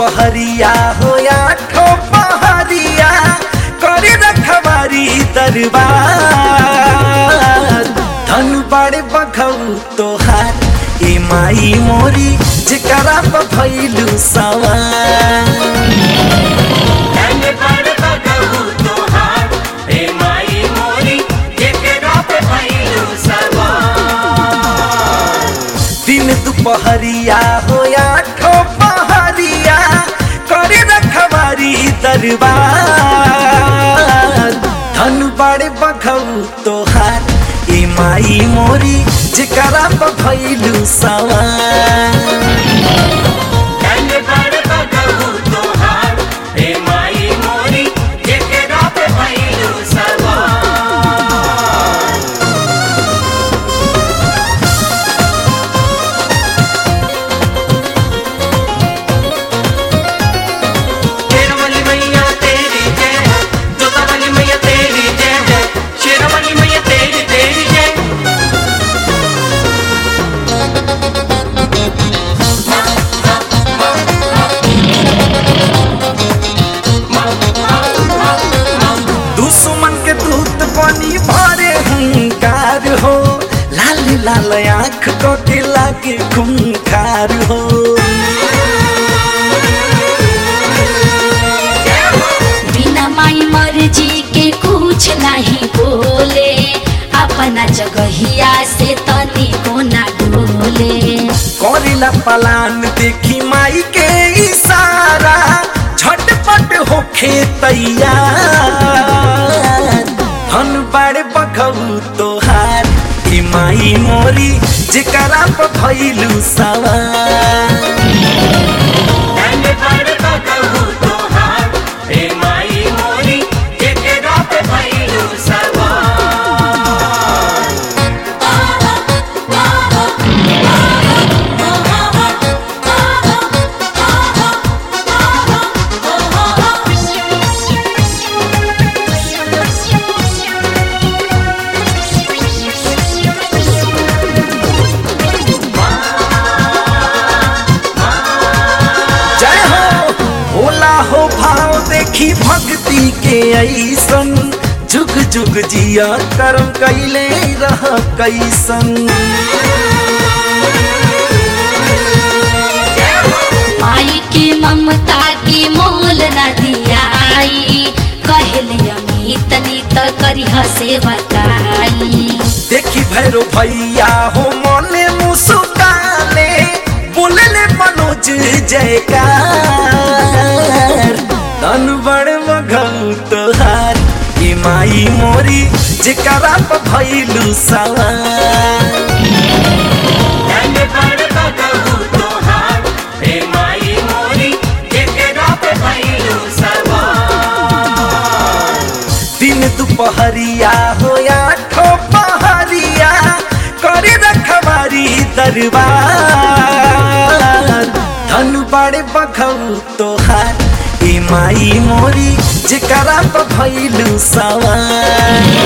दुपहरिया हो आठो पहरिया करे रखवारी दरबार धन बड़े बघऊ तोहार ए माई मोरी जेकरा पर भइलू सवार धन बड़ बगहु तोहार हे माई मोरी जेकरा पे भइलू सवार दिन दुपहरिया हो आठो पहरिया करे रखवारी दरबार धन बड़े बघऊ तोहार ए माई मोरी जेकरा पर भइलू सवार धन बड़ बगहु तोहार हे माई मोरी जेकरा पे भइलू सवार शेरवाली मैया तेरी जय हो जोतावाली मैया तेरी जय हो शेरवाली मैया तेरी तेरी जय दुश्मन के दूत बनी भरे हंकार हो लाल लाल आँख को के लागे खूंखार हो बिना माई मर्जी के कुछ नहीं बोले अपना जगहिया से तनी को ना डोले करेला पलान देखी माई के इशारा झटपट होखे तैयार धन बड़े बघऊ तोहार ई माई मोरी जेकरा पर भइलू सवार धन बड़ बगहु तोहार हे माई मोरी जेकरा पे भइलू सवार जय हो भोला हो भाव देखी भक्ति के ऐसन जुग जुग जिया करम कैले रह कैसन माई के ममता की मोल न दियाई कहले अमित नीत करिह से बताई देखी भैरो भैया हो मने मुस्काले बोलले मनोज जयकार धन बड़ मघऊ तोहार ई माई मोरी जेकरा पर भइलू सवार धन बड़ बगहु तोहार हे माई मोरी जेकरा पे भइलू सवार दिन दुपहरिया हो आठो पहरिया करे रखवारी दरबार धन बड़े बघऊ तोहार ई माई मोरी जेकरा पर भइलू सवार